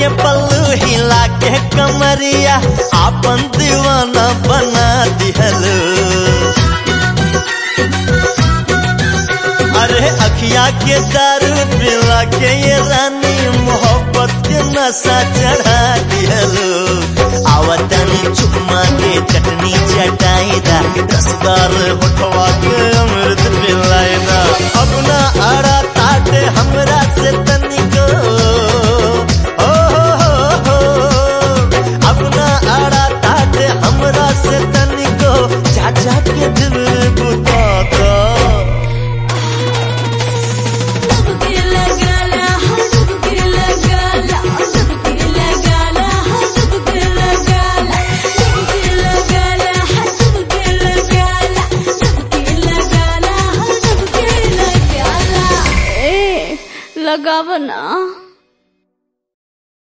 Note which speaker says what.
Speaker 1: के पल्लू हिला के कमरिया आपन दीवाना बना दिहलो अरे अखिया के दारू पिला के ये रानी मोहब्बत के नशा चढ़ा दिहलो आवतनी चुम्मा के चटनी चटाईदा रसदार होठवा के अमृत पिलाईदा अपना आड़ा ताटे हमरा से तनिको ओ हो हो हो अपना आड़ा ताटे हमरा से तनिको चाचा के दिल बुता का
Speaker 2: डुबकी लगाला हाँ डुबकी लगाला डुबकी लगाला हाँ डुबकी लगाला डुबकी लगाला हाँ डुबकी लगाला डुबकी लगाला हाँ डुबकी लगाला ए लगाव ना